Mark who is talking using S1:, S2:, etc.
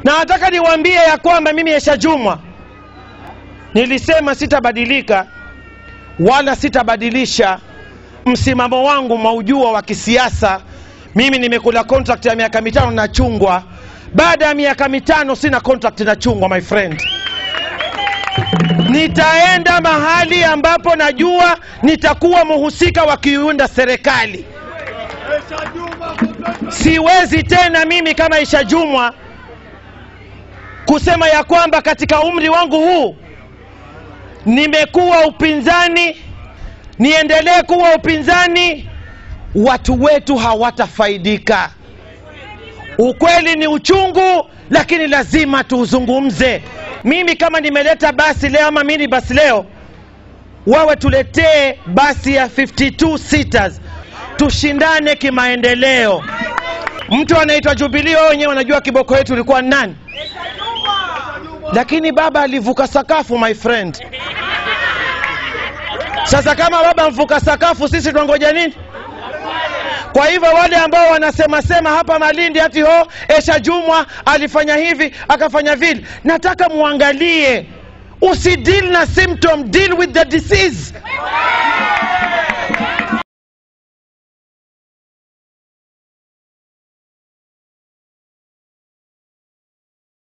S1: na nataka niwaambie ya kwamba mimi Aisha Jumwa nilisema sitabadilika wala sitabadilisha msimamo wangu maujua wa kisiasa. Mimi nimekula contract ya miaka mitano na chungwa, baada ya miaka mitano sina contract na chungwa, my friend. Nitaenda mahali ambapo najua nitakuwa mhusika wa kiunda serikali. Siwezi tena mimi kama Aisha Jumwa kusema ya kwamba katika umri wangu huu nimekuwa upinzani, niendelee kuwa upinzani, watu wetu hawatafaidika. Ukweli ni uchungu, lakini lazima tuuzungumze. Mimi kama nimeleta basi leo ama mini basi leo, wawe tuletee basi ya 52 seaters, tushindane kimaendeleo. Mtu anaitwa Jubilee, wao wenyewe wanajua kiboko yetu ilikuwa ni nani, lakini baba alivuka sakafu, my friend. Sasa kama baba mvuka sakafu, sisi tunangoja nini? Kwa hivyo wale ambao wanasema sema hapa Malindi ati ho Aisha Jumwa alifanya hivi akafanya vile, nataka muangalie, usideal na symptom, deal with the disease.